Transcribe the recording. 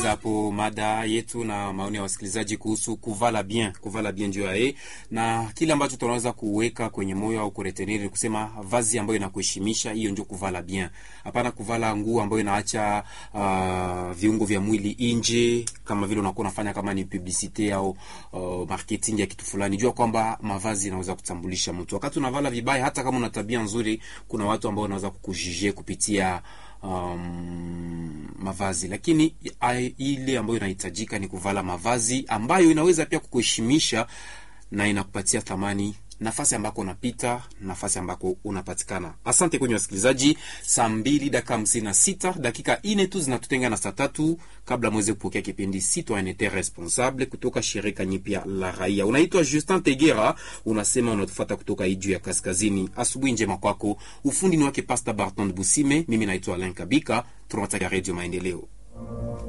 hapo mada yetu na maoni ya wasikilizaji kuhusu kuvala bien, kuvala bien ndio yae, na kile ambacho tunaweza kuweka kwenye moyo au kuretenir ni kusema vazi ambayo inakuheshimisha, hiyo ndio kuvala bien. Hapana kuvala nguo ambayo inaacha uh, viungo vya mwili nje, kama vile unakuwa unafanya kama ni publicite au uh, marketing ya kitu fulani. Jua kwamba mavazi yanaweza kutambulisha mtu. Wakati unavala vibaya, hata kama una tabia nzuri, kuna watu ambao wanaweza kukujije kupitia um, mavazi lakini ai, ile ambayo inahitajika ni kuvala mavazi ambayo inaweza pia kukuheshimisha na inakupatia thamani nafasi ambako unapita, nafasi ambako unapatikana. Asante kwenye wasikilizaji, saa mbili dakika hamsini na sita dakika ine tu zinatutenga na saa tatu kabla mweze kupokea kipindi Citoyenneté Responsable kutoka shirika nyipya la raia. Unaitwa Justin Tegera, unasema unatufuata kutoka Iju ya Kaskazini. Asubuhi njema kwako. Ufundi ni wake Pasta Barton Busime, mimi naitwa Alain Kabika. Tunawatakia Redio Maendeleo.